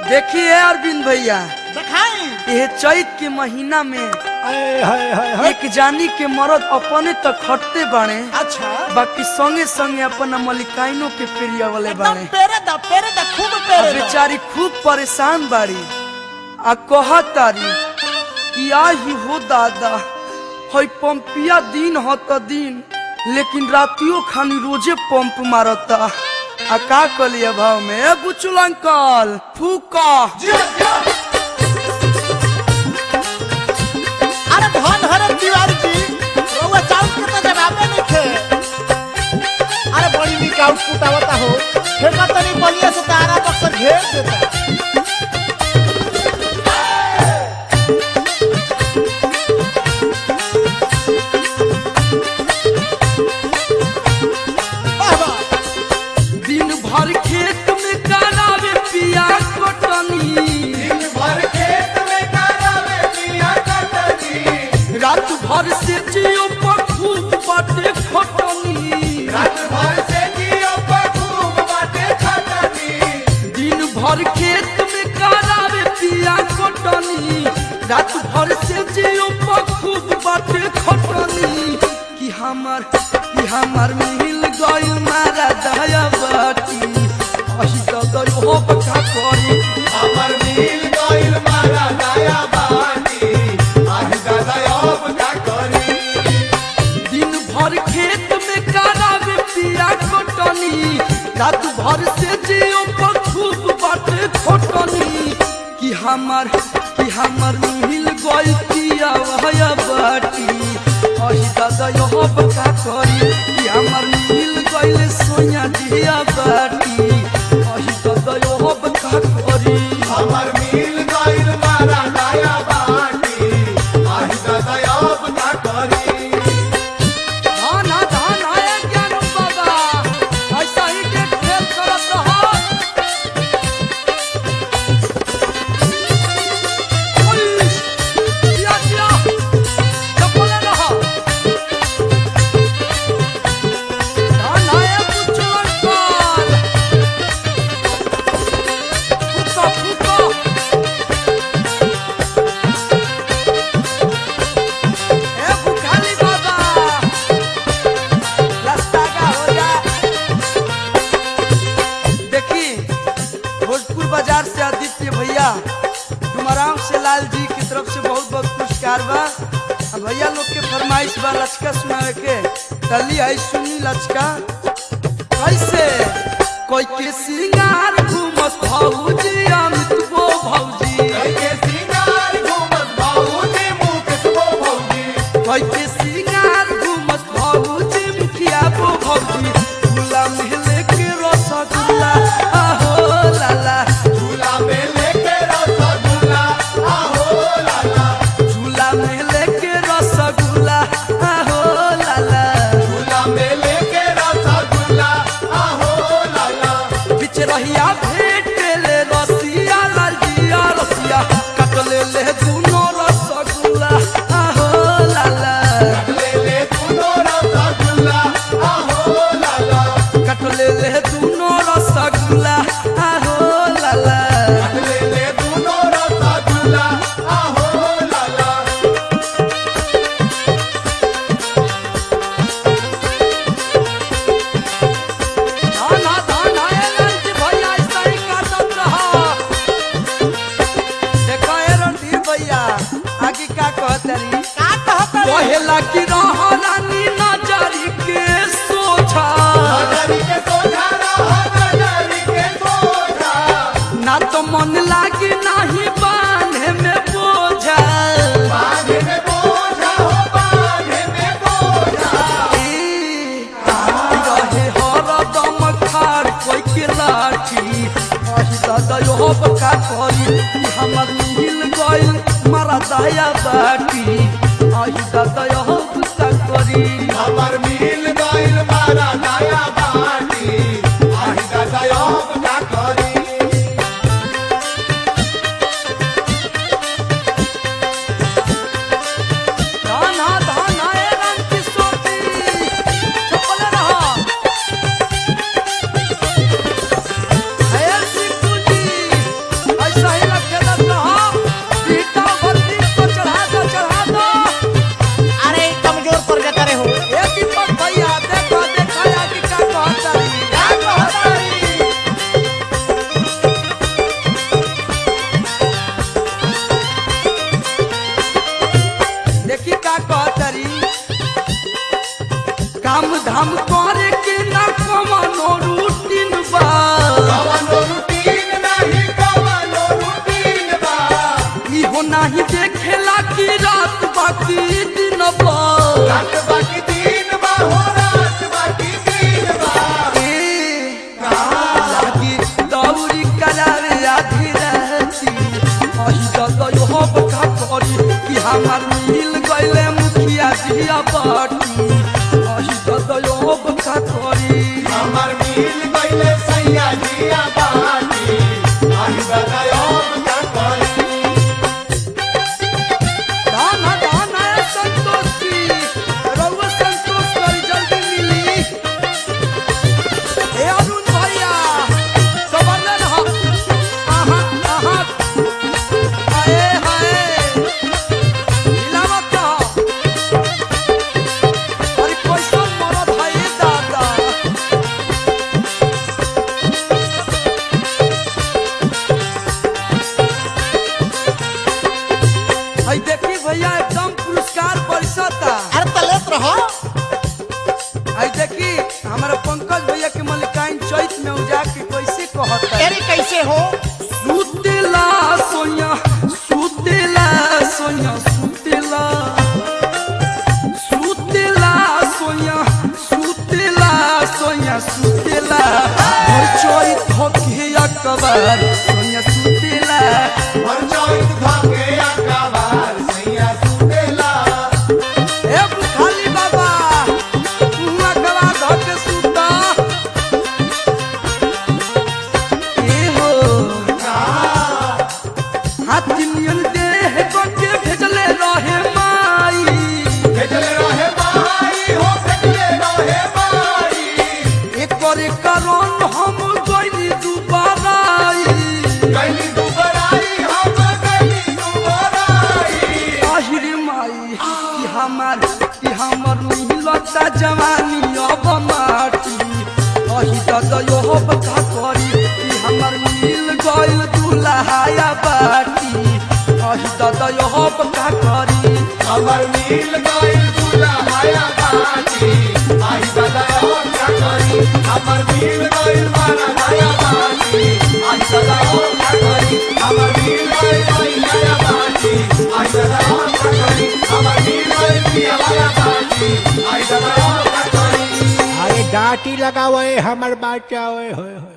देखिए अरविंद भैया दिखाई यह चैत के महीना में हाय हाय हाय हाय एक जानी के मरद अपने तक खटते बाड़े अच्छा बाकी संगे संगे अपना मलिकाइनों के पेरिया वाले एकदम बाड़े पेरे दा पेरे दा खूब आ पेरे दा बेचारी खूब परेशान बाड़ी आ कहतारी कि आही हो दादा हई पंपिया दिन ह त दिन लेकिन रातियों खानी रोजे पंप मारता आ का कलिए भाव में ए बुचुल अंकल फूका अरे धन हरे तिवारी जी रउआ चाउर के तो जवाबे नहीं थे अरे बड़ी निक आउटपुट आवता हो फेंका तनी बलिया से तारा बक्सर घेर देता वाह वाह दिन भर खेत में करावे पिया कटनी रात भर से जियो पर खूब बाटे खटनी दिन भर खेत में करावे पिया कटनी रात भर से जियो पर खूब बाटे खटनी कि हमर कि हमर मिल गइल मारा दया बाटी अही तो दयो हो बका करी दिन भर खेत में करावे पिया कटनी रात भर से जियो पर खूब बाटे खटनी कि हमर कि हमर मिल गइल पिया वहया बाटी अही दादा यह बका करी कि हमर मिल गइल सोया दिया बाटी अही दादा यह बका करी हमर मिल गइल मारा नया बाटी आही दयाब ना करी धान हा धान है ज्ञान बाबा ऐसा ही के खेल करत रहो ओइश, दिया दिया चपले रहो धान है पुचलन काल फुका फुका ए बुखाली बाबा रास्ता का हो जा देखी भोजपुर बाजार से आदित्य भैया डुमराव से लाल जी की तरफ से बहुत बहुत पुरस्कार बा आ भैया लोग के फरमाइश बा लचका सुनावे के तली आई सुनी लचका कैसे कोई के सिंगार घूमत भौजी अमित वो भौजी के सिंगार घूमत बाबूजी मुकेश वो भौजी कोई के सिंगार घूमत भौजी मुखिया वो भौजी झूला महले के रसगुल्ला आहो लाला झूला में लेके रसगुल्ला आहो लाला झूला महले के रसगुल्ला आहो लाला झूला में लेके रसगुल्ला आहो लाला बिच रहिया भेट ले रसिया लालिया रसिया कटले ले दुनो रसगुल्ला आहो लाला ले ले तूनो रसगुल्ला आहो लाला कटले ले दुनो रसगुल्ला आहो लाला ले ले तूनो रसगुल्ला आहो लाला धाना धाना ए लंच भैया ऐसा ही काटत रहा देखो ए रणधीर भैया आगे का कहतरी का कहत रे कहेला कि रह रानी नजरी के सोझा नजरी के सोझा रहा नजरी के सोझा ना तो मन लागे नाही बांधे में बोझा बांधे में बोझा हो बांधे में बोझा ए, रहे हरदम खाड़ कोई के लाठी अही दादा यो बका करी कि हमर मिल गइल मारा दया बाटी अही दादा यो बका करी हमर मिल गइल मारा नया बाटी आही दयाब ना करी धाना धाना ए रंग किशोर जी चपले रहा है कहता अरे कैसे हो सुतेला सोया सुतेला सोया सुतेला सुतेला सोया सुतेला सोया सुतेला भर चोई धोके अकबर सोया सुतेला परचौत धाके अकबर सैया सुतेला ए बुखाली बाबा तू अकबर धोके सुता ए हो हाथी नियन देह बनके भेजले रहे माई भेजले रहे माई हो भेजले रहे माई एकर कारण हम गइली दुबाराई कैली दुबराई हम कैली दुबराई आहिरे माई कि हमार कि हमर मिलता जवानी अब माटी अही ददयो बता करी कि हमर मिल गइल दुल्हाया बाटी अही ददयो बता करी हमर मिल गइल दुल्हाया बाटी आई दादा और क्या करी हमर मिल गइल मारा नया बाटी आई दादा और क्या करी हमर मिल गइल नया बाटी आई दादा और क्या करी हमर मिल गइल पिया वाला बाटी आई दादा और क्या करी अरे डांटी लगावे हमर बाचा ओए होए होए